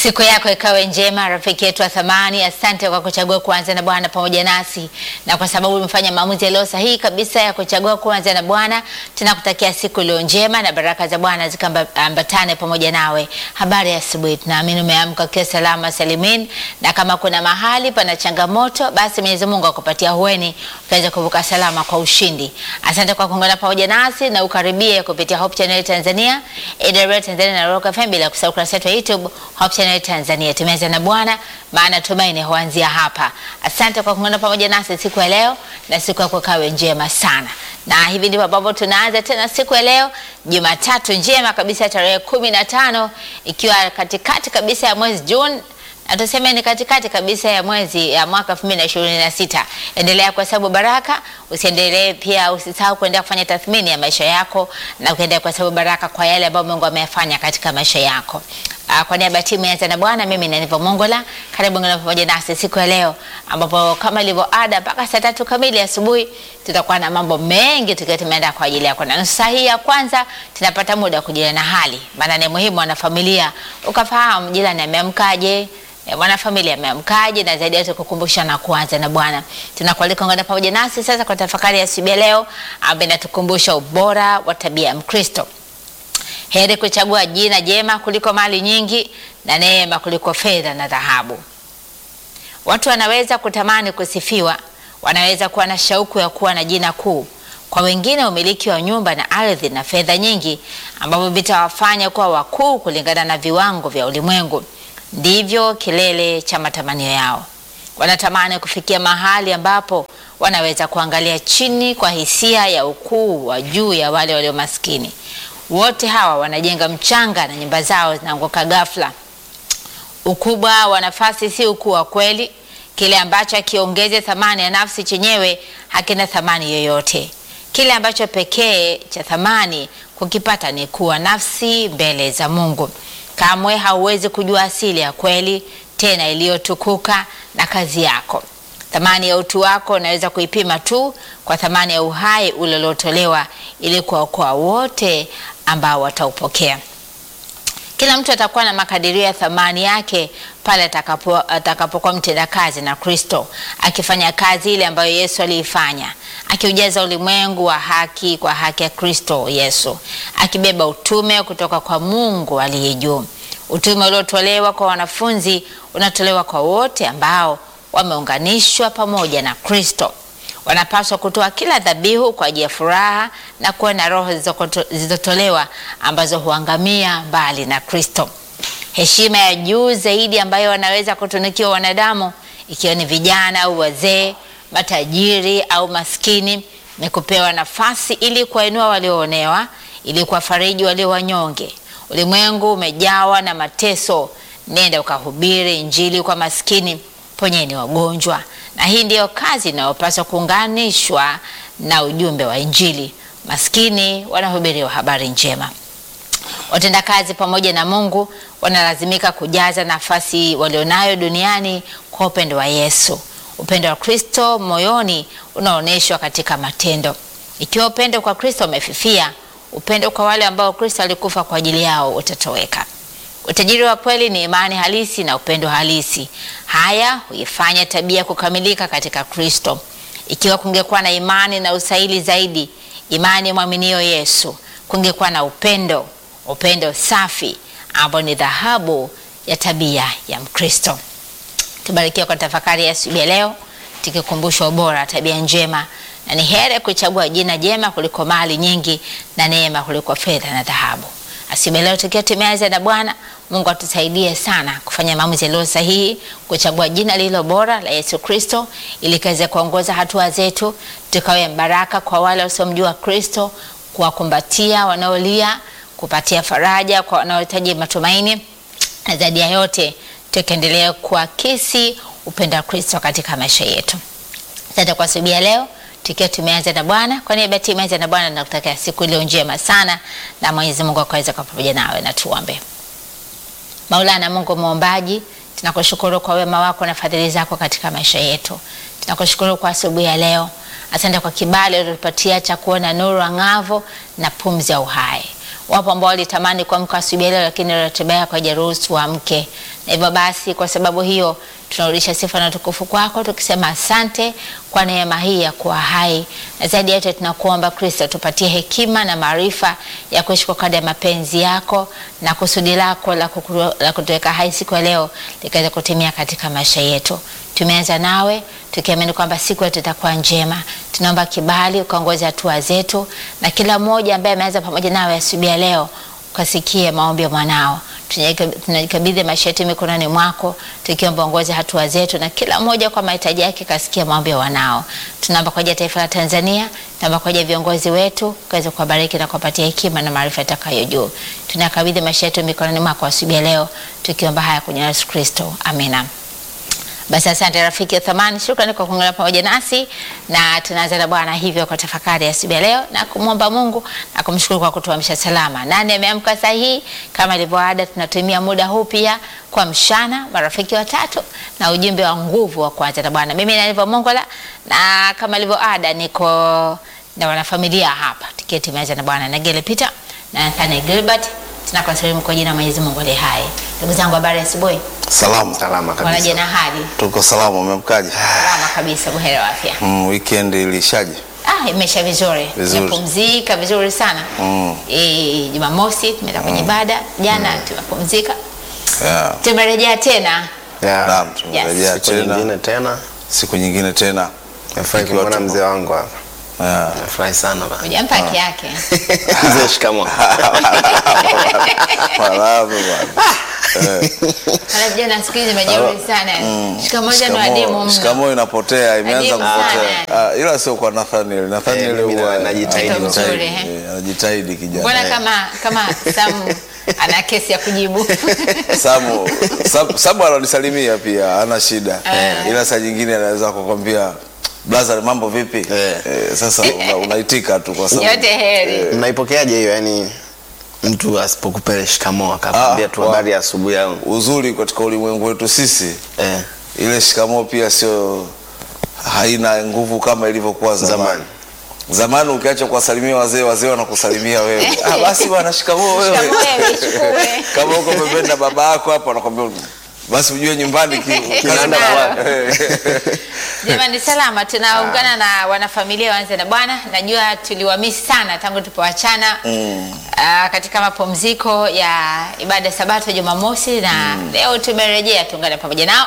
Siku yako ikawe njema, rafiki yetu wa thamani. Asante kwa kuchagua kuanza na Bwana pamoja nasi, na kwa sababu umefanya maamuzi yaliyo sahihi kabisa ya kuchagua kuanza na Bwana, tunakutakia siku iliyo njema na baraka za Bwana zikaambatane pamoja nawe. Habari ya asubuhi, tunaamini umeamka ukiwa salama salimin, na kama kuna mahali pana changamoto, basi Mwenyezi Mungu akupatia hueni ukaweza kuvuka salama kwa ushindi. Asante kwa kuungana pamoja nasi na ukaribie kupitia Hope Channel Tanzania, AWR Tanzania na Rock FM, bila kusahau kurasa yetu ya YouTube Hope Channel Tanzania. Tumeanza na Bwana, maana tumaini huanzia hapa. Asante kwa kuungana pamoja nasi siku ya leo, na siku yako kawe njema sana. Na hivi ndivyo ambavyo tunaanza tena siku ya leo, Jumatatu njema kabisa, tarehe kumi na tano ikiwa katikati kabisa ya mwezi Juni na tuseme ni katikati kabisa ya mwezi ya mwaka 2026. Endelea kwa sababu baraka, usiendelee pia, usisahau kuendelea kufanya tathmini ya maisha yako na kuendelea kwa sababu baraka kwa yale ambayo Mungu ameyafanya katika maisha yako. Uh, kwa niaba ya timu ya na Bwana, mimi ni Aniva Mongola, karibu ngana pamoja nasi siku ya leo, ambapo kama ilivyo ada mpaka saa tatu kamili asubuhi tutakuwa na mambo mengi tukiwa tumeenda kwa ajili yako, na nusu saa hii ya kwanza tunapata muda wa kujuliana hali, maana ni muhimu wana familia ukafahamu jirani ameamkaje mwanafamilia ameamkaje, na zaidi yote kukumbusha na kuanza na Bwana. Tunakualika ungana pamoja nasi sasa kwa tafakari ya siku ya leo ambayo inatukumbusha ubora wa tabia ya Mkristo. Heri kuchagua jina jema kuliko mali nyingi na neema kuliko fedha na dhahabu. Watu wanaweza kutamani kusifiwa, wanaweza kuwa na shauku ya kuwa na jina kuu. Kwa wengine, umiliki wa nyumba na ardhi na fedha nyingi ambavyo vitawafanya kuwa wakuu kulingana na viwango vya ulimwengu ndivyo kilele cha matamanio yao. Wanatamani kufikia mahali ambapo wanaweza kuangalia chini kwa hisia ya ukuu wa juu ya wale walio maskini. Wote hawa wanajenga mchanga na nyumba zao zinaanguka ghafla. Ukubwa wa nafasi si ukuu wa kweli. Kile ambacho akiongeze thamani ya nafsi chenyewe hakina thamani yoyote. Kile ambacho pekee cha thamani kukipata ni kuwa nafsi mbele za Mungu. Kamwe hauwezi kujua asili ya kweli tena iliyotukuka na kazi yako. Thamani ya utu wako unaweza kuipima tu kwa thamani ya uhai uliotolewa ili kuwaokoa wote ambao wataupokea. Kila mtu atakuwa na makadirio ya thamani yake pale atakapo atakapokuwa mtendakazi na Kristo, akifanya kazi ile ambayo Yesu aliifanya, akiujaza ulimwengu wa haki kwa haki ya Kristo Yesu, akibeba utume kutoka kwa Mungu aliye juu. Utume uliotolewa kwa wanafunzi unatolewa kwa wote ambao wameunganishwa pamoja na Kristo. Wanapaswa kutoa kila dhabihu kwa ajili ya furaha na kuwa na roho zilizotolewa ambazo huangamia mbali na Kristo. Heshima ya juu zaidi ambayo wanaweza kutunukiwa wanadamu, ikiwa ni vijana au wazee, matajiri au maskini, ni kupewa nafasi ili kuwainua walioonewa, ili kuwafariji walio wanyonge. Ulimwengu umejawa na mateso. Nenda ukahubiri Injili kwa maskini, ponyeni wagonjwa. Na hii ndiyo kazi inayopaswa kuunganishwa na ujumbe wa Injili. Maskini wanahubiriwa habari njema. Watendakazi pamoja na Mungu wanalazimika kujaza nafasi walionayo duniani kwa upendo wa Yesu. Upendo wa Kristo moyoni unaonyeshwa katika matendo. Ikiwa upendo kwa Kristo umefifia, upendo kwa wale ambao Kristo alikufa kwa ajili yao utatoweka. Utajiri wa kweli ni imani halisi na upendo halisi. Haya huifanya tabia kukamilika katika Kristo. Ikiwa kungekuwa na imani na usaili zaidi, imani ya mwaminio Yesu, kungekuwa na upendo, upendo safi ambao ni dhahabu ya tabia ya Mkristo. Tubarikiwa kwa tafakari ya asubuhi ya leo, tukikumbushwa ubora tabia njema, na ni heri kuchagua jina jema kuliko mali nyingi na neema kuliko fedha na dhahabu. Asubuhi leo tukiwa tumeanza na Bwana Mungu atusaidie sana kufanya maamuzi yaliyo sahihi, kuchagua jina lililo bora la Yesu Kristo ili kaweze kuongoza hatua zetu, tukawe baraka kwa wale wasiomjua Kristo, kuwakumbatia wanaolia, kupatia faraja kwa wanaohitaji matumaini, na zaidi ya yote tukaendelea kuakisi upendo wa Kristo katika maisha yetu. Asante kwa asubuhi ya leo tukiwa tumeanza na Bwana. Kwa niaba ya timu ya na Bwana nakutakia siku iliyo njema sana, na Mwenyezi Mungu akaweza kwa pamoja nawe, na tuombe. Maulana Mungu muombaji, tunakushukuru kwa wema wako na fadhili zako katika maisha yetu. Tunakushukuru kwa asubuhi ya leo. Asante kwa kibali ulitupatia cha kuona nuru ang'avo na pumzi ya uhai. Wapo ambao walitamani kuamka asubuhi leo, lakini ratiba yako haijaruhusu waamke, na hivyo basi, kwa sababu hiyo tunarudisha sifa na tukufu kwako tukisema asante kwa neema hii ya kuwa hai, na zaidi ya yote tunakuomba Kristo, tupatie hekima na maarifa ya kuishi kwa kadri ya mapenzi yako na kusudi lako la, kukuru, la kutuweka hai siku ya leo likaweza kutimia katika maisha yetu. Tumeanza nawe tukiamini kwamba siku yetu itakuwa njema. Tunaomba kibali ukaongoze hatua zetu, na kila mmoja ambaye ameanza pamoja nawe asubuhi ya leo ukasikie maombi ya mwanao. Tunajikabidhi maisha yetu mikononi mwako, tukiomba ongoze hatua zetu, na kila mmoja kwa mahitaji yake kasikia maombi ya wanao. Tunaomba kwa ajili ya taifa la Tanzania, tunaomba kwa ajili ya viongozi wetu, kaweze kuwabariki na kuwapatia hekima na maarifa itakayo juu. Tunakabidhi maisha yetu mikononi mwako asubuhi ya leo, tukiomba haya kwenye Yesu Kristo, amina. Basi asante rafiki ya thamani, shukrani kwa kuungana pamoja nasi, na tunaanza na Bwana hivyo kwa tafakari ya asubuhi ya leo na kumwomba Mungu na kumshukuru kwa kutuamsha salama. Nani ameamka sahihi? Kama ilivyo ada, tunatumia muda huu pia kwa mshana, marafiki watatu na ujumbe wa nguvu wa kuanza na Bwana. Mimi nalivyo Mongola, na kama ilivyo ada, niko na wanafamilia hapa tiketi imeanza na Bwana Nagele Peter na Nathaniel Gilbert. Tunakasalimu kwa jina la Mwenyezi Mungu aliye hai. Ndugu zangu, habari ya asubuhi. Salama. Salama Wanaje kabisa. na hali? Tuko salama, umemkaje? Salama kabisa, buheri wa afya. Mm, weekend ilishaje? Ah, imesha vizuri. Vizuri. Tumepumzika vizuri sana. Mm. Eh, Jumamosi tumeenda kwenye ibada, jana tumepumzika. Yeah. Tumerejea tena. Ya, Naam, tumerejea siku tena. nyingine tena. Siku nyingine tena. Nafurahi Ikiwa kumwona tuko- mzee wangu hapa. Yeah. Nafurahi sana bana. Hujampa haki yake. Mzee shikamoo. Marahaba bwana. Eh, Hana jana siku hizi majeuri sana. Shikamoo jana shikamoo- wadimu mno. Shikamoo inapotea, imeanza Adimu sana, kupotea. Ah, ila sio kwa Nathaniel. Nathaniel Eh, mimi huwa na- najitahidi Mtoto mzuri, eh. eh, anajitahidi kijana. Mbona kama kama Sam ana kesi ya kujibu. Samu, Sam- Samu ananisalimia pia, ana shida. Ila saa nyingine anaweza kukwambia blaza, mambo vipi? Eh. Eh, sasa una- unaitika tu kwa sababu Yote heri. Mnaipokeaje hiyo yani mtu asipokupele shikamoo akakwambia Ah, tu wa- habari ya asubuhi au uzuri katika ulimwengu wetu sisi eh, ile shikamoo pia sio haina nguvu kama ilivyokuwa zamani. Zamani. Zamani ukiacha kuwasalimia wazee, wazee wanakusalimia wewe. Ah, basi bwana, shikamoo wewe. Shikamoo wewe, chukue. Kama uko pembeni na baba yako hapo anakwambia basi ujue nyumbani ki- Kinaenda Nalo. kwa- Eh, Jamani, salama. Tunaungana na wanafamilia waanze na Bwana. Najua tuliwamisi sana tangu tulipoachana Mm. ah, katika mapumziko ya ibada ya Sabato Jumamosi, na leo tumerejea, tuungane pamoja nao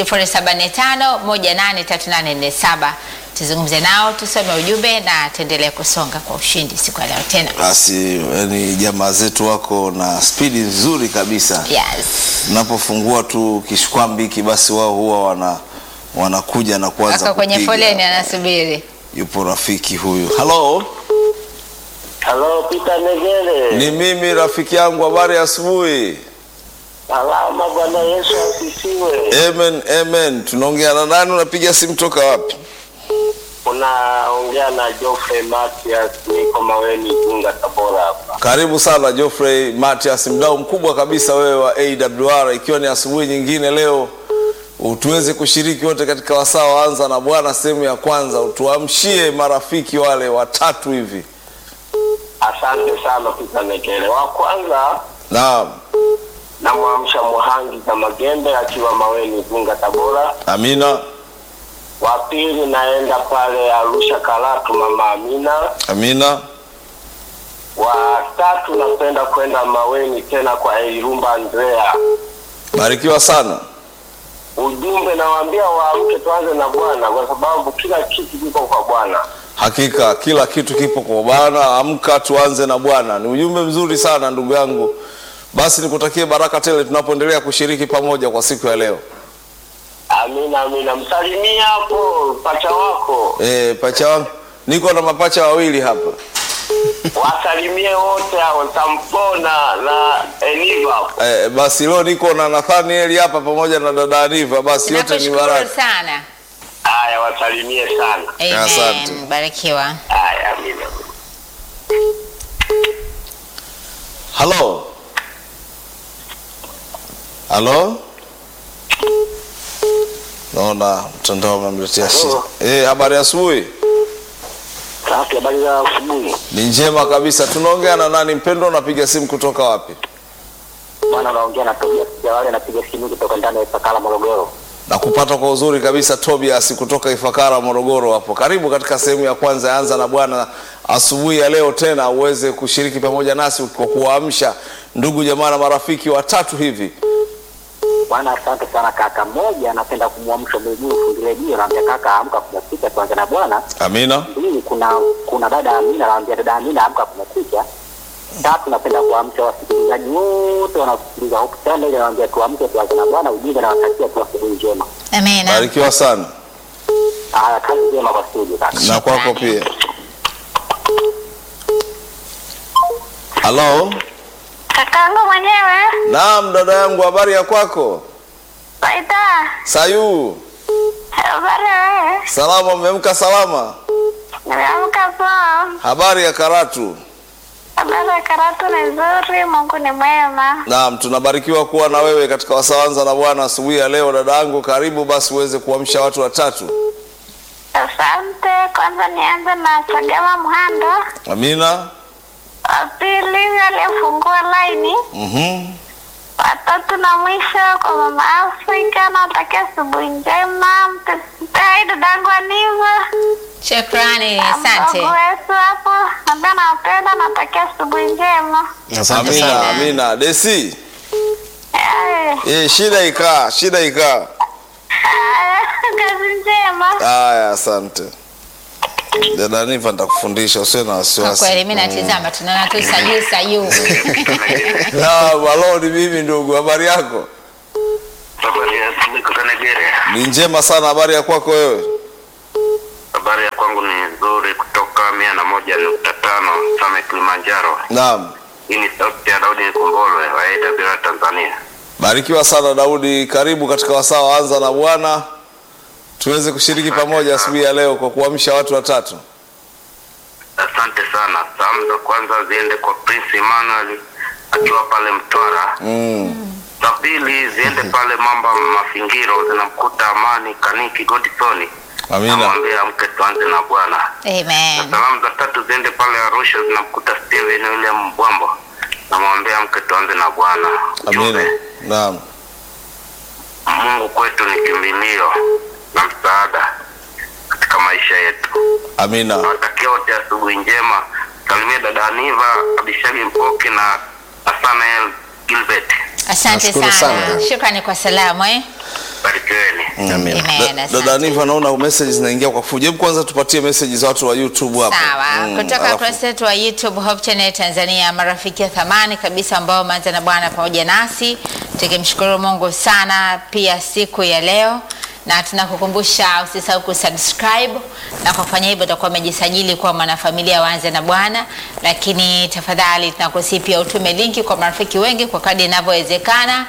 0745183847 tuzungumze nao, tusome ujumbe na tuendelee kusonga kwa ushindi siku ya leo tena. Basi yani jamaa zetu wako na spidi nzuri kabisa. Yes. Unapofungua tu kishkwambi hiki basi wao huwa wana wanakuja na kuanza Wako kwenye kupiga. foleni anasubiri. Yupo rafiki huyu. Hello, Halo, Peter Negere. ni mimi rafiki yangu, habari ya asubuhi. Salama, Bwana Yesu asifiwe. Amen, amen. Tunaongea na nani? Unapiga simu toka wapi? Unaongea na Geoffrey Matias, niko Maweni, Igunga, Tabora hapa. Karibu sana Geoffrey Matias, mdau mkubwa kabisa wewe wa AWR, ikiwa ni asubuhi nyingine leo tuweze kushiriki wote katika wasaa waanza na Bwana sehemu ya kwanza, utuamshie marafiki wale watatu hivi. Asante sana Peter Negere. Wa kwanza Naam, namwamsha Muhangi za Magembe akiwa Maweni, Igunga, Tabora. Amina, Wa pili naenda pale Arusha Karatu, Mama Amina. Amina. Wa tatu napenda kwenda Maweni tena kwa Irumba Andrea. Barikiwa sana. Ujumbe nawaambia waamke, tuanze na Bwana kwa sababu kila kitu kiko kwa Bwana. Hakika kila kitu kipo kwa Bwana. Amka tuanze na Bwana. Ni ujumbe mzuri sana ndugu yangu. Basi nikutakie baraka tele tunapoendelea kushiriki pamoja kwa siku ya leo. Amina, amina. Msalimia hapo pacha wako, E, pacha wangu niko na mapacha wawili hapa. wasalimie wote hao, Sampona na Eniva. E, basi leo niko na Nathaniel hapa pamoja na dada Aniva. Basi yote ni Nakushukuru baraka. sana. Haya, wasalimie sana. Asante. Amen. Barikiwa. Haya, amina. Halo. Halo. Naona mtandao umemletea shida. Halo. Eh, habari ya asubuhi. Safi, habari za asubuhi. Ni njema kabisa. Tunaongea na nani mpendwa? Unapiga simu kutoka wapi? Bwana, naongea na Tobias Jawale, napiga simu kutoka ndani ya Ifakara, Morogoro. na kupata kwa uzuri kabisa Tobias kutoka Ifakara Morogoro hapo. Karibu katika sehemu ya kwanza ya Anza na Bwana asubuhi ya leo, tena uweze kushiriki pamoja nasi kwa kuwaamsha ndugu jamaa na marafiki watatu hivi. Bwana, asante sana kaka. Mmoja, napenda kumwamsha miguu fundi redio, naambia kaka, amka kumekucha, tuanze na Bwana. Amina. Pili, kuna kuna dada Amina, naambia dada Amina, amka kumekucha. Tatu, napenda kuamsha wasikilizaji wote wanaosikiliza Hope Channel, naambia tuamke, tuanze na Bwana. Ujumbe nawatakia tu asubuhi njema. Amina. Barikiwa sana Haya, kazi njema kwa studio kaka. na kwako pia. Halo, Kakangu mwenyewe naam dada yangu, habari ya kwako? Faida, Sayu, habari wewe? salama, umeamka salama? Nimeamka poa. Habari ya Karatu? Habari ya Karatu ni nzuri, Mungu ni mwema. Naam, tunabarikiwa kuwa na wewe katika wasawanza na Bwana asubuhi ya leo. Dada yangu, karibu basi uweze kuamsha watu watatu. Asante. Kwanza nianze na Sagama Mhando, Amina. wa pili aliyefungua laini, Mhm. watatu na mwisho kwa mama Afrika, natakia asubuhi njema. Mtesitei dadangu Aniva Shukrani, asante. mdogo wetu hapo, nambia nawapenda, natakia asubuhi njema. Asante Amina, sana. amina. Desi, Eh, eh, shida ikaa, shida ikaa. haya, kazi njema. Haya, asante. Dada Niva nitakufundisha usiwe na Kwa wasiwasi. kweli mimi natizama tunaona tu sayu sayu. Naam, halo ni mimi ndugu, habari yako? Habari ya asubuhi kutoka Nigeria. Ni njema sana, habari ya kwako wewe? Habari ya kwangu ni nzuri kutoka mia na moja nukta tano Same Kilimanjaro. Naam. Hii ni sauti ya Daudi Nikombolwe wa AWR Tanzania. Barikiwa sana Daudi, karibu katika wasaa wa Anza na Bwana, tuweze kushiriki pamoja asubuhi ya leo kwa kuamsha watu watatu. Asante sana. Salamu za kwanza ziende kwa Prince Emmanuel akiwa pale Mtwara. Mm. Za pili ziende pale Mamba Mafingiro, zinamkuta Amani Kaniki Godson. Amina. Namwambia mke tuanze na Bwana. Amen. Salamu za tatu ziende pale Arusha, zinamkuta Steven William Mbwambo. Namwambia mke tuanze na Bwana. Amina. Ujumbe, Naam. Mungu kwetu ni kimbilio na msaada katika maisha yetu. Amina. Nawatakia wote asubuhi njema. Salimia dada Aniva Abishagi Mpoki na Nathanael Gilbert. Asante Nashukuru sana. sana. Shukrani kwa salamu eh. Barikiweni. Amina. Amen. Da- asante. Dada Niva, naona message zinaingia kwa fujo. Hebu kwanza tupatie message za watu wa YouTube hapo. Sawa, Mm, kutoka alafu- ukurasa wetu wa YouTube Hope Channel Tanzania, marafiki wa thamani kabisa ambao wameanza na Bwana pamoja nasi, tukimshukuru Mungu sana pia siku ya leo, na tunakukumbusha usisahau kusubscribe, na kwa kufanya hivyo utakuwa umejisajili kuwa mwanafamilia waanze na Bwana. Lakini tafadhali tunakusihi pia utume linki kwa marafiki wengi kwa kadri inavyowezekana,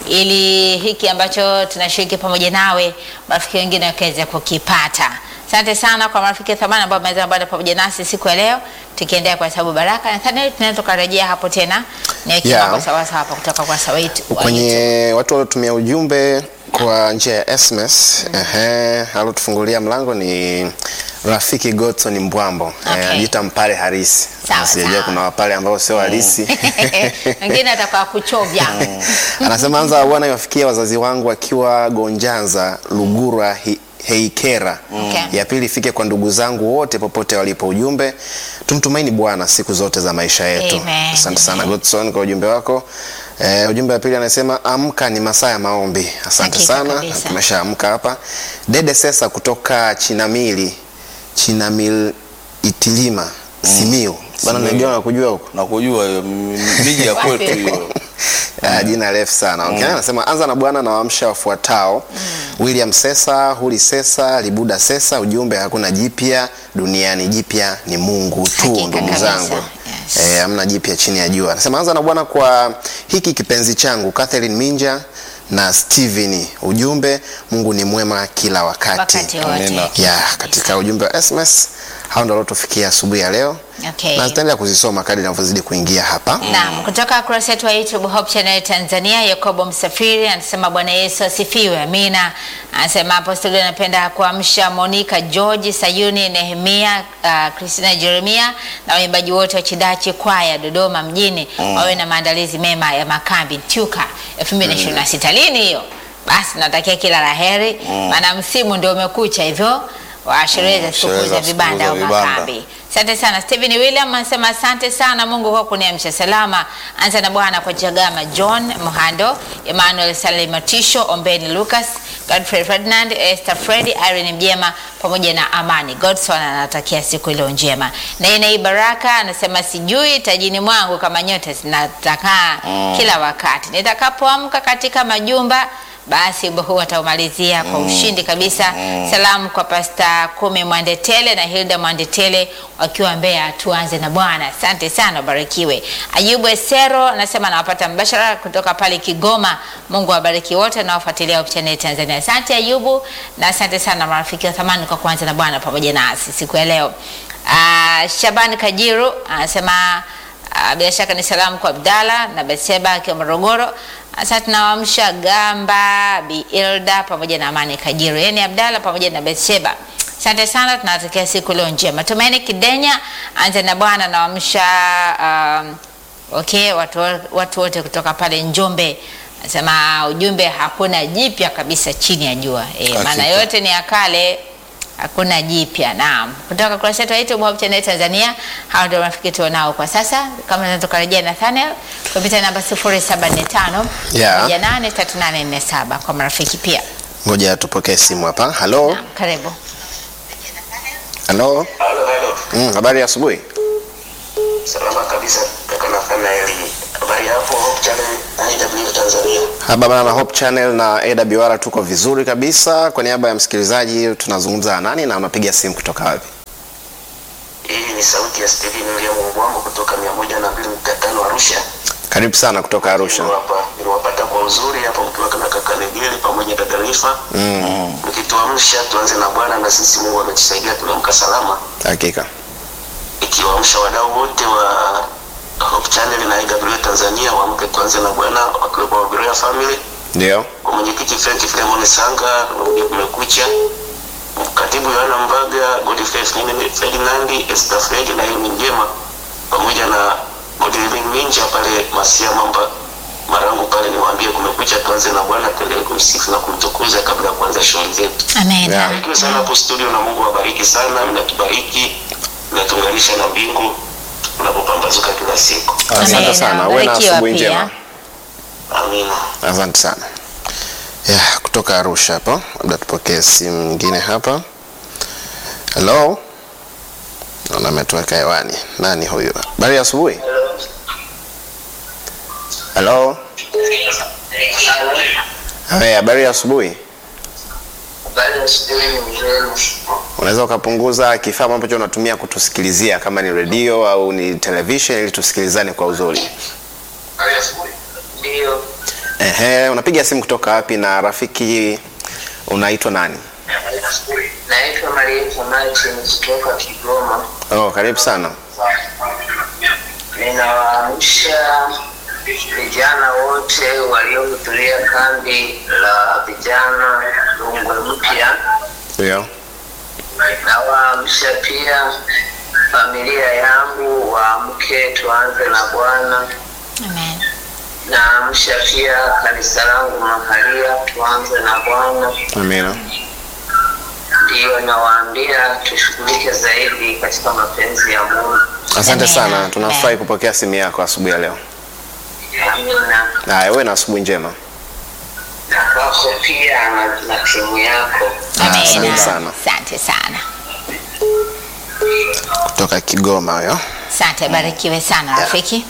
ili hiki ambacho tunashiriki pamoja nawe marafiki wengine wakaweze kukipata. Asante sana kwa marafiki thamani ambao wameweza bado pamoja nasi siku ya leo, tukiendelea kwa sababu baraka. Nadhani tunaweza tukarejea hapo tena niweke Yeah. mambo sawa sawa hapa kutoka kwa sawa wetu wa YouTube. kwenye watu waliotumia ujumbe kwa njia ya SMS ehe, alotufungulia mlango ni rafiki Godson Mbwambo Okay. Eh, anajiita mpale harisi Sawa, sijajua sawa. kuna wapale ambao sio harisi wengine atakuwa kuchovya anasema anza bwana iwafikia wazazi wangu wakiwa Gonjanza Lugura hi, Heikera Okay. ya pili ifike kwa ndugu zangu wote popote walipo ujumbe tumtumaini Bwana siku zote za maisha yetu Amen. asante sana Godson kwa ujumbe wako eh, ujumbe wa pili anasema amka ni masaa ya maombi asante Hakika sana kabisa. tumeshaamka hapa Dede Sesa kutoka Chinamili Chinamil Itilima Simiu bana Simiyu. najua nakujua huko Nakujua hiyo m- miji ya kwetu hiyo. Ah, jina refu sana okay. Anasema anza na Bwana na waamsha wafuatao William Sesa, Huli Sesa, Libuda Sesa. Ujumbe hakuna jipya duniani, jipya ni Mungu tu, Hakika ndugu kabisa. zangu. Yes. Eh, hamna jipya chini ya jua. Anasema anza na Bwana kwa hiki kipenzi changu Catherine Minja na Steven. Ujumbe Mungu ni mwema kila wakati. wakati wote. Amina. Ya, katika ujumbe wa SMS hao ndio waliotufikia asubuhi ya leo Okay. na tutaendelea kuzisoma kadri inavyozidi kuingia hapa Naam, kutoka kurasa yetu wa YouTube Hope Channel Tanzania, Yakobo Msafiri anasema Bwana Yesu asifiwe. Amina. Anasema apostoli anapenda kuamsha Monica George, Sayuni, Nehemia, uh, Christina Jeremia na waimbaji wote wa Chidachi kwaya Dodoma mjini wawe na maandalizi mema ya makambi Tuka 2026. Lini hiyo? Basi natakia kila la heri, maana msimu ndio umekucha hivyo wa sherehe za sikukuu sherehe za za vibanda au sikukuu za vibanda. makambi. Asante sana Stephen William anasema asante sana Mungu kwa kuniamsha salama. Anza na Bwana kwa Jagama John Muhando, Emmanuel Salimatisho, Ombeni Lucas, Godfrey Ferdinand, Esther Freddy, Irene Mjema pamoja na Amani Godson anatakia siku iliyo njema. Na Inai Baraka anasema sijui tajini mwangu kama nyota zinatakaa kila wakati. Nitakapoamka katika majumba basi wimbo huu ataumalizia kwa ushindi kabisa. Salamu kwa Pasta Kumi Mwandetele na Hilda Mwandetele wakiwa Mbeya. Tuanze na Bwana. Asante sana, ubarikiwe. Ayubu Esero anasema anawapata mbashara kutoka pale Kigoma. Mungu awabariki wote nawafuatilia Hope Channel Tanzania. Asante Ayubu, na asante sana marafiki wa thamani kwa kuanza na Bwana pamoja nasi siku ya leo. Ah, Shabani Kajiru anasema Ah, bila shaka ni salamu kwa Abdalla na Betseba akiwa Morogoro. Sasa tunawaamsha Gamba, Bi Ilda pamoja na Amani Kajiru, yaani Abdalla pamoja na Betseba. Asante sana, tunawatakia siku leo njema. Tumaini Kidenya, anza na Bwana nawaamsha um, okay, watu, watu wote kutoka pale Njombe. Anasema ujumbe hakuna jipya kabisa chini ya jua. E, maana Hakika. yote ni ya kale hakuna jipya. Naam, kutoka kurasa yetu ya YouTube Hope Channel Tanzania, hao ndio marafiki tunao kwa sasa. Kama tunaweza tukarejea Nathaniel kupitia namba 0745 Yeah. 183847 kwa marafiki pia. ngoja tupokee simu hapa halo Naam, karibu. halo Halo, halo. mm, habari ya asubuhi Salama kabisa kaka Nathanaeli. Habari hapo Hope Channel IW Tanzania. haba bana na Hope Channel na AWR tuko vizuri kabisa kwa niaba ya msikilizaji tunazungumza na nani na unapiga simu kutoka wapi Hii ni sauti ya Steven William Mbwango kutoka 102.5 Arusha. karibu sana kutoka Arusha Niliwapa- Niliwapata kwa uzuri hapo mkiwa kama kaka Negeli pamoja na dada Rifa. mm, Mkituamsha tuanze na Bwana na sisi Mungu ametusaidia tunaamka salama. hakika Ikiwaamsha wadau wote wa Hope Channel na IW Tanzania waamke tuanze na Bwana wakiwepo wa Berea Family. ndio kwa mwenyekiti Frank Filemon Sanga uje kumekucha katibu Yohana Mbaga Godfrey Ferdinand- Ferdinand Esther Fred na Amy Njema pamoja na Godwin Minja pale Masia Mamba Marangu pale niwaambie kumekucha tuanze na Bwana tuendelee kumsifu na kumtukuza kabla ya kuanza shughuli zetu. Amen. Yeah. Barikiwe sana hapo studio na Mungu awabariki sana, mnatubariki mnatuunganisha na mbingu tunapopambazuka kila siku. asante Amen. sana uwe na Barikiwa asubuhi pia. njema Amina. asante sana ya kutoka Arusha hapo labda tupokee simu nyingine hapa halo naona ametuweka hewani nani huyu habari ya asubuhi halo Hey, habari ya asubuhi unaweza ukapunguza kifaa ambacho unatumia kutusikilizia kama ni redio au ni television ili tusikilizane kwa uzuri Ndio. Ehe, unapiga simu kutoka wapi na rafiki unaitwa nani Naitwa Marieta Martin kutoka Kigoma. oh, karibu sana Ninawaamsha vijana wote waliohudhuria kambi la vijana Rungwe Mpya. ndio Nawaamsha pia familia yangu waamke, tuanze na Bwana. Amen. Naamsha pia kanisa langu mahalia, tuanze na Bwana. amina Ndiyo nawaambia tushughulike zaidi katika mapenzi ya Mungu. asante Amina. sana tunafurahi kupokea simu yako asubuhi ya leo Amina. haya uwe na asubuhi njema Na kwako pia na, na timu yako. Amen. asante sana. Asante sana. kutoka kigoma huyo Asante, barikiwe sana rafiki.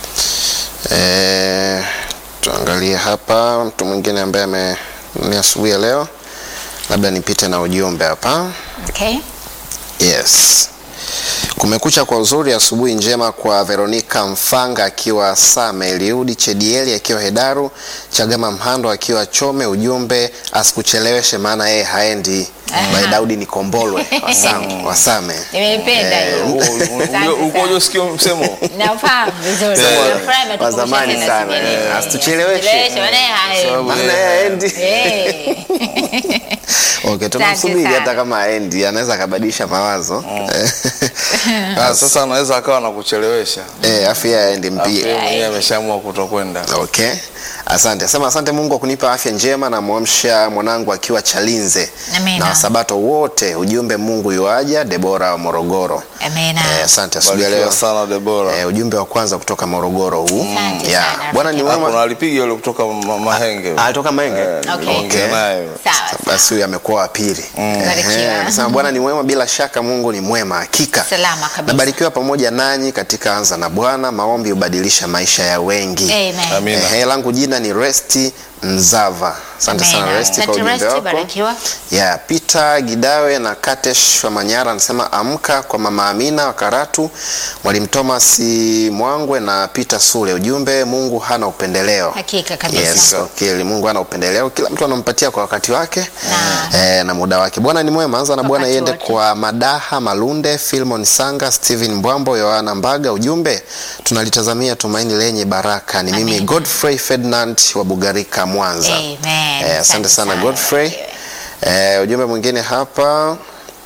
e, tuangalie hapa mtu mwingine ambaye ame ni asubuhi ya leo labda nipite na ujumbe hapa Okay. Yes. Kumekucha kwa uzuri, asubuhi njema kwa Veronica Mfanga akiwa Same, Eliudi Chedieli akiwa Hedaru, Chagama Mhando akiwa Chome. Ujumbe asikucheleweshe maana yeye haendi by Daudi Nikombolwe Wasame, Wasame. Nimeipenda Eh, hiyo. Asante ukoje sana. usikie msemo Nafahamu vizuri. Eh, Nafurahi wa umetukumbusha zamani tena sana, siku ya eh, leo. asitucheleweshe. Asitucheleweshe, maana hayo. Sababu, Maana eh, yeye haendi. Eh. Okay, tunamsubiri sana. hata kama aendi anaweza akabadilisha mawazo ah, sasa anaweza akawa nakuchelewesha eh, afu yeye aendi Alafu yeye mpia. mwenyewe ameshaamua kutokwenda Okay, asante. Sema asante Mungu kwa kunipa afya njema na mwamsha mwanangu akiwa Chalinze Amina. na wasabato wote. Ujumbe Mungu yuaja. Debora wa Morogoro. Amina. Eh, asante asubuhi ya leo. barikiwa sana Debora Eh, ujumbe wa kwanza kutoka Morogoro huu. Asante Yeah. sana, Bwana ni rafiki. Ah, kuna mwema. alipiga yule kutoka ma- Mahenge Ah, Alitoka Mahenge. Eh, Okay. niliongea naye Sawa. Basi huyu amekuwa wa pili. Barikiwa. Ehe, Anasema Bwana ni mwema, bila shaka Mungu ni mwema hakika. Salama kabisa. Nabarikiwa pamoja nanyi katika anza na Bwana. Maombi hubadilisha maisha ya wengi. Amen. Amina. Ehe, langu jina ni Resti Mzava. Asante sana Amina. Resti kwa Asante, ujumbe Resti, wako. barikiwa. Ya Peter Gidawe na Katesh wa Manyara anasema amka kwa mama Amina wa Karatu, Mwalimu Thomas Mwangwe na Peter Sule. Ujumbe Mungu hana upendeleo. Hakika kabisa. Yes, okay. Mungu hana upendeleo, kila mtu anampatia kwa wakati wake Na. eh, na muda wake. Bwana ni mwema. Anza na Bwana Wakati iende wote. kwa Madaha Malunde, Filmon Sanga, Steven Mbwambo, Yohana Mbaga. Ujumbe tunalitazamia tumaini lenye baraka. Ni mimi Amen. Godfrey Ferdinand wa Bugarika, Mwanza. Amen. Eh, asante sana Godfrey. Barikiwe. Eh, ujumbe mwingine hapa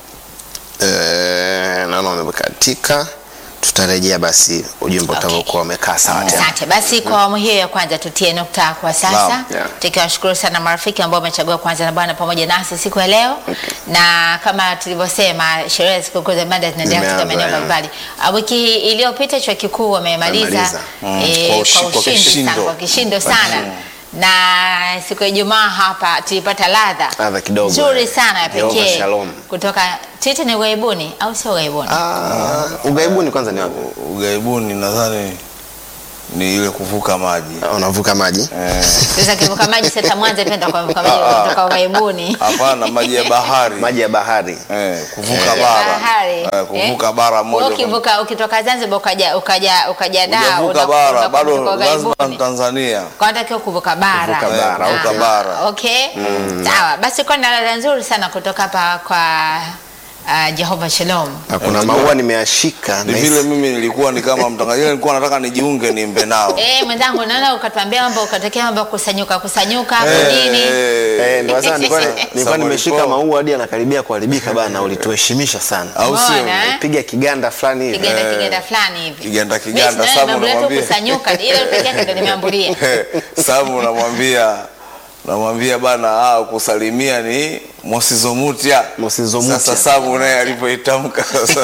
eh, naona umekatika. Tutarejea basi ujumbe Okay. utakaokuwa umekaa sawa tena. Asante. Basi kwa awamu hiyo ya kwanza tutie nukta kwa sasa, Naam, yeah. tukiwashukuru sana marafiki ambao wamechagua kuanza na Bwana pamoja nasi siku ya leo na kama tulivyosema, sherehe ya sikukuu za Mada zinaendelea katika Zimeanza, maeneo yeah. mbalimbali. Ah, Wiki iliyopita chuo kikuu wamemaliza Wamemaliza. eh, Kwa ushi- kwa kwa ushindi sana, kishindo. kwa kishindo sana na siku ya Ijumaa hapa tulipata ladha Ladha kidogo, nzuri eh. sana ya Jehova pekee Shalom. kutoka Titi. Ni ughaibuni au sio ughaibuni? Ah, ugaibuni kwanza ni wapi? ugaibuni nadhani ni ile kuvuka maji Unavuka maji. Eh, Sasa kivuka maji sasa Mwanza pia ndio kuvuka maji kutoka ughaibuni. hapana maji ya bahari Maji ya bahari. Eh, kuvuka Ya bara bahari. Eh, kuvuka Eh? bara Wewe moja kwa- ukivuka ukitoka Zanzibar ukaja ukaja ukaja da Hujavuka bara bado lazima Zanzibar Tanzania Unatakiwa kuvuka bara. Kuvuka bara, Ah, kuvuka bara. Okay. Sawa. Basi kwa na ladha nzuri sana kutoka hapa kwa uh, Jehova Shalom. Na kuna maua nimeashika. ni na vile mimi nilikuwa ni kama mtangazaji nilikuwa nataka nijiunge nimbe nao Eh, mwenzangu naona ukatuambia mambo ukatokea mambo ya kusanyuka kusanyuka hapo Eh, nini? Eh, ndio sasa nilikuwa nilikuwa Samuel nimeshika Paul. maua hadi anakaribia kuharibika bana, ulituheshimisha sana. au sio Umeona, eh? Piga kiganda fulani hivi. Kigenda Eh, kigenda fulani hivi. kiganda Mimi kiganda sinaona Samu mambo yetu unamwambia kusanyuka ile pekee yake ndio nimeambulia. Samu unamwambia namwambia bana ah, kusalimia ni mosizomutia Mosizomutia. sasa Samu naye alipoitamka sasa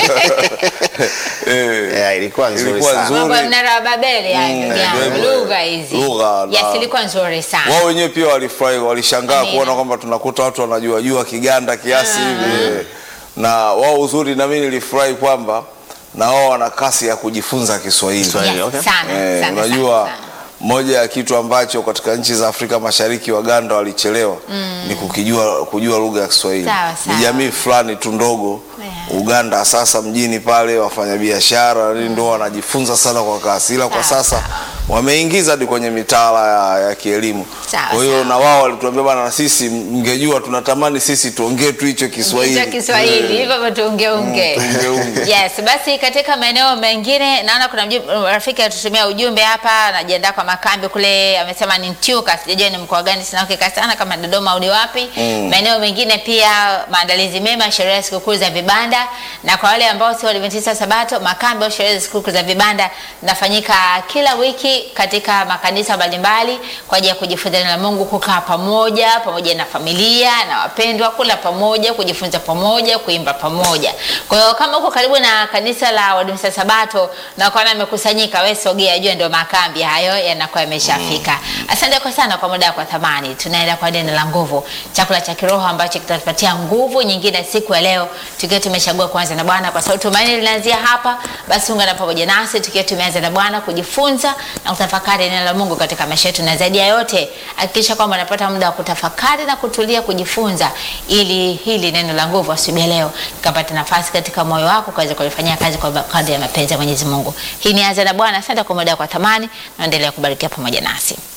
eh, Yeah, ilikuwa nzuri ilikuwa sana. nzuri. Mambo ya mnara wa Babeli haya ndugu yangu. ndio hivyo. Lugha hizi. Lugha na- Yes, ilikuwa nzuri sana. wao wenyewe pia walifurahi walishangaa Amina. kuona kwamba tunakuta watu wanajua jua kiganda kiasi hivi na wao uzuri na mimi nilifurahi kwamba na wao wana kasi ya kujifunza Kiswahili Kiswahili. Yes, okay. sana, Eh, sana, unajua sana, sana. moja ya kitu ambacho katika nchi za Afrika Mashariki Waganda walichelewa ni kukijua kujua lugha ya Kiswahili. Sawa, sawa. Ni jamii fulani tu ndogo Yeah. Uganda, sasa mjini pale wafanyabiashara mm. ndio wanajifunza sana kwa kasi, ila kwa Sawa, sasa sawa. wameingiza hadi kwenye mitaala ya, ya kielimu. Sawa, Kwa hiyo sawa. na wao walituambia bana, na sisi mngejua, tunatamani sisi tuongee tu hicho Kiswahili Hicho Kiswahili hivyo hivyo tuungeunge. Tuungeunge. Yes, basi katika maeneo mengine naona kuna mju- rafiki atutumia ujumbe hapa, anajiandaa kwa makambi kule, amesema ni Ntyuka, sijajua ni mkoa gani, sina uhakika sana kama Dodoma au ni wapi. Maeneo mengine pia maandalizi mema, sherehe ya sikukuu za vibanda, na kwa wale ambao si Waadventista Sabato, makambi au sherehe za sikukuu za vibanda nafanyika kila wiki katika makanisa mbalimbali kwa ajili ya kujifunza neno la Mungu, kukaa pamoja pamoja na familia na wapendwa, kula pamoja, kujifunza pamoja, kuimba pamoja. Kwa hiyo kama uko karibu na kanisa la Waadventista Sabato na ukaona amekusanyika, wewe sogea, jua ndio makambi hayo yanakuwa yameshafika. Asante kwa sana kwa muda wako wa thamani. Tunaenda kwa neno la nguvu, chakula cha kiroho ambacho kitatupatia nguvu nyingine siku ya leo, tukiwa tumechagua kuanza na Bwana, kwa sababu tumaini linaanzia hapa. Basi ungana pamoja nasi tukiwa tumeanza na Bwana kujifunza na kutafakari neno la Mungu katika maisha yetu, na zaidi ya yote hakikisha kwamba unapata muda wa kutafakari na kutulia kujifunza, ili hili neno la nguvu asubuhi ya leo likapata nafasi katika moyo wako ukaweza kulifanyia kazi kwa kadri ya mapenzi ya Mwenyezi Mungu. Hii ni anza na Bwana. Asante kwa muda wako wa thamani, naendelea kubarikia pamoja nasi.